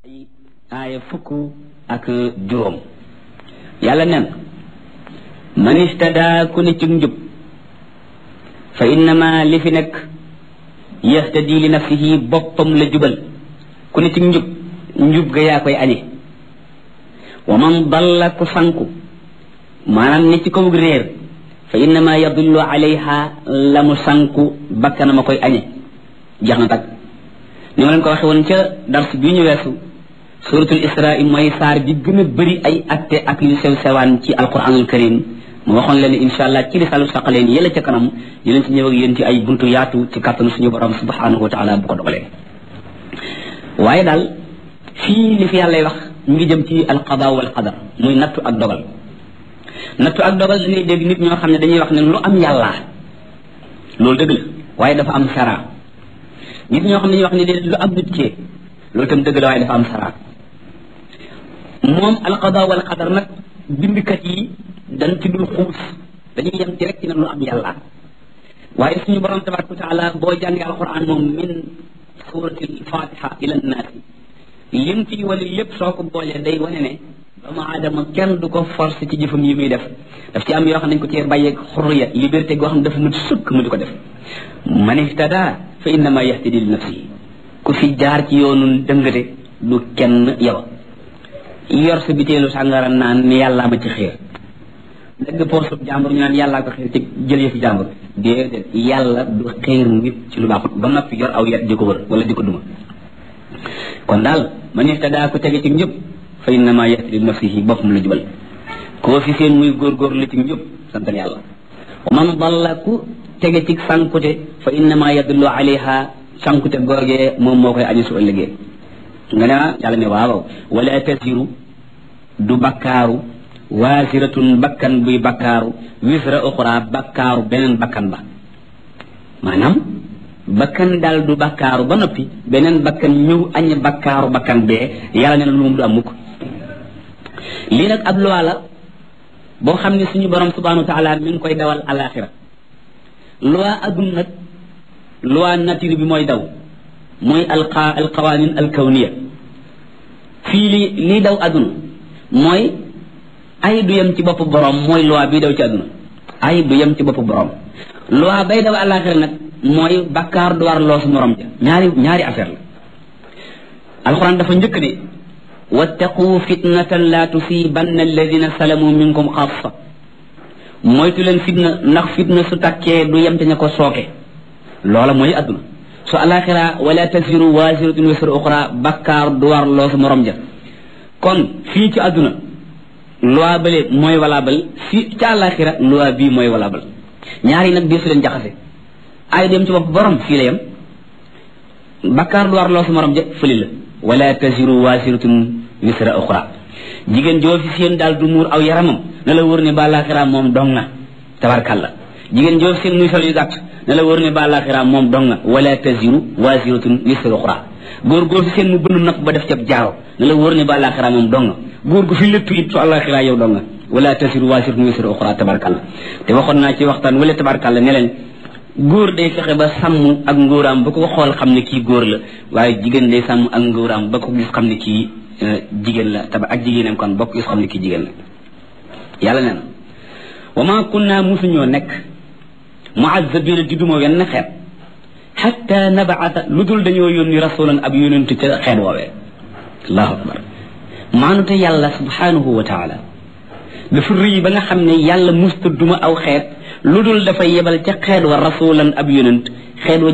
aaya fukk ak juróom yàlla nen man istada ku ne ci njub fa innama li fi nekk yahtadi li nafsihi boppam la jubal ku ne ci njub njub ga yaa koy añe wa man dalla ku sanku maanaam ne ci kaw réer fa innama yadullu alayha la mu sanku bakkanama koy añe jeex na tag ni ma leen ko waxe woon ca dars bii ñu weesu suratul isra mooy saar bi gën a bëri ay atte ak yu sew sewaan ci alquranul karim mu waxoon leen insha allah ci risaalu saqaleen yëla ca kanam dinañ ci ñëw ak yéen ci ay buntu yaatu ci kàttanu suñu borom subhanahu wa taala bu ko dogalee waaye daal fii li fi yàllay wax ñu ngi jëm ci alqada wal qadar muy nattu ak dogal nattu ak dogal dañuy dégg nit ñoo xam ne dañuy wax ne lu am yàllaa loolu dëgg la waaye dafa am sara nit ñoo xam ne dañuy wax ne déedéet lu am nit kee loolu tam dëgg la waaye dafa am sara moom alqada wal qadar nag bindkat yi dañ ci dul xuus dañuy yem ci rek ci ne lu am yàlla waaye suñu borom tabaraka wa taala boo jàngee alquran moom min surati alfatiha ila nnaasi lim ci wala lépp soo ko boolee day wane ne doomu aadama kenn du ko force ci jëfam yi muy def daf ci am yoo xam ne dañ ko cee bàyyeeg xurriya liberté goo xam ne dafa mut sukk mu di ko def man ihtada fa innama yahtadi li nafsihi ku fi jaar ci yoonu dëngate du kenn yow yor sa biteelu sàngara naan ni yàllaa ma ci xiir dëgg poosub jàmbur ñu naan yàllaa ko xiir ci jël yëfi jàmbur déedéet yàlla du xiir nit ci lu baaxut ba noppi yor aw yet di ko wër wala di ko duma kon daal man ihtadaa ku tege ci njub fa innama yahtadi li nafsihi boppam la jubal koo fi seen muy góorgóorlu ci njub santal yàlla wa man dalla ku tege ci sankute fa innama yadullu alayha sankute googee moom moo koy añu su ëllëgee nga ne yàlla ne waaw wala tasiru du bakkaaru waasiratun bakkan buy bakkaaru wisra uxra bakkaaru beneen bakkan ba maanaam bakkan daal du bakkaaru ba noppi beneen bakkan ñëw añ bakkaaru bakkan bee yàlla ne na lu moom du am mukk lii nag ab loi la boo xam ne suñu borom subhanahu wa taala mi ngi koy dawal alaxira loi adduna nag loi nature bi mooy daw mooy alqa alqawanin alkawniya fii li lii daw adduna mooy ay du yem ci boppu borom mooy loi bii daw ci adduna ay du yem ci boppu borom loi bay daw alaxira nag mooy bakkaar du war loosu morom ja ñaari ñaari affaire la alquran dafa njëkk ne wattaqu fitnatan la tusibanna alladina salamu minkum xaasa moytu leen fitna ndax fitna su takkee du yem te ña ko sooke loola mooy adduna su alaxira wala tasiru waasiratun wisra uxra bakkaar du war loosu morom ja kon fii ci adduna loi bale mooy valable fii ci alaxira loi bii mooy valable ñaari nag di su leen jaxase ay dem ci bopp borom fii la yem bakkaar du war loosu morom ja fëli la wala tasiru waasiratun wisra uxra jigéen joo fi seen daal du muur aw yaramam na la wër ne ba alaxira moom dong na tabarkalla jigéen joo fi seen muy sol yu gàtt na la wër ne ba alaxira moom dong na wala taziru waasiratun wisra uxra góor góor fi seen mu bënn nopp ba def ca jaaro na la wër ne ba alaxira moom dong na góor gu fi lépp it su alaxira yow dong na wala taziru waasiratun wisra uxra tabarkalla te waxoon naa ci waxtaan wala tabarkalla ne leen góor day fexe ba sàmm ak ngóoraam ba ko xool xam ne kii góor la waaye jigéen day sàmm ak ngóoraam ba ko gis xam ne kii jigéen la taba ak jigéenam kon bokk gis xam ne kii jigéen la yàlla nee na wa ma kunna musuñoo nekk muazzabina di duma wenn xeet xatta nabaata lu dul dañoo yónni rasulan ab yónentu ca xeet woowee allahu akbar maanute yàlla subhanahu wa taala dafa rëy ba nga xam ne yàlla musta duma aw xeet lu dul dafa yebal ca xeet wa rasulan ab yonent xeet wa